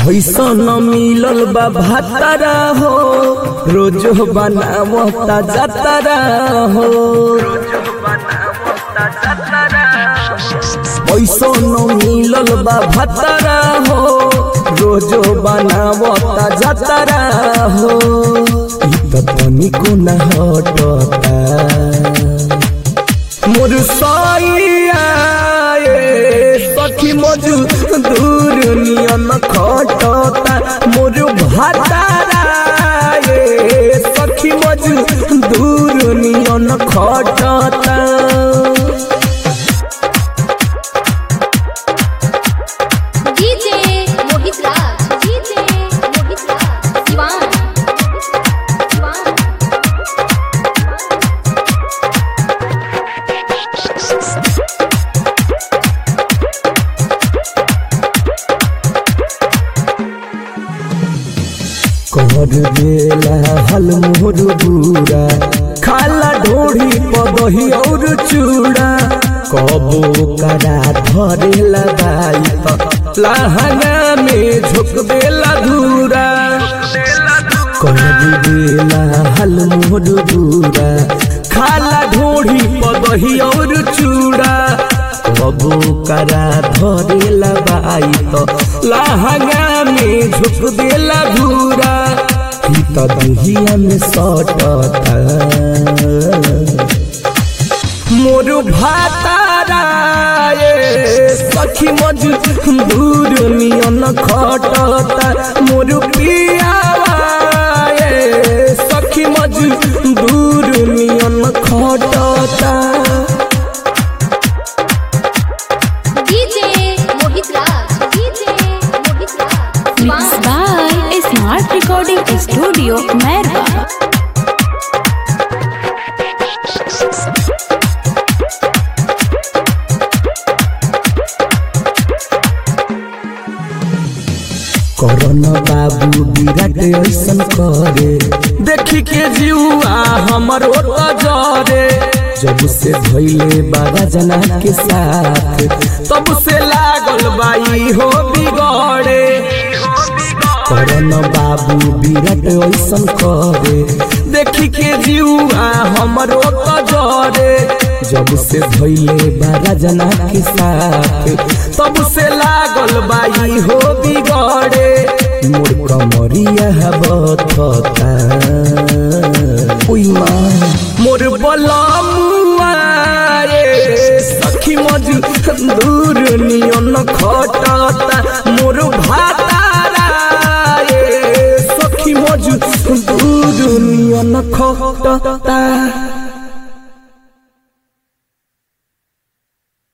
ऐसन मिलल बा भातारा हो रोज बनावता जातारा हो ऐसन मिलल बा भातारा हो रोज बनावता जातारा हो इ त तनिको न हटता मोर साइया ए सखी मजू दूर नियन खटता मोर भातारा ए सखी मजू दूर नियन खटता डीजे मोहित राज डीजे मोहित राज शिवान शिवान कर देला हल मोर बुरा खाला ढोढ़ी पदही और चूड़ा कबो करा धरेला बाई त लहंगा में झुक देला धूरा कर देला हल मोर बुरा खाला ढोढ़ी पदही और चूड़ा कबो करा धरेला बाई त लहंगा में झुक देला धूरा ही त दुहिया में सटता मोर भातारा ए सखी मजू दूर नियन खटता मोर पियावा ए सखी मजू दूर नियन खटता DJ Mohit Raj DJ Mohit Raj Mixed Siwan by Smart Recording Studio, Merwa. Karan Babu Virat ऐसन करे देखी के जीवा हमर ओत जरे जब से भइले बाबा जना के साथ तब से लागल बाई हो बिगड़े करन बाबू विराट ऐसन करे देखी के जीवा हमर ओत जरे जब से भइले बाबा जना के साथ तब से लागल बाई हो बिगड़े मोर कमरिया बथता ओइ माँ मोर बलमुआ रे सखी मजू दूर नियन खटता मोर भातारा रे सखी मजू दूर नियन खटता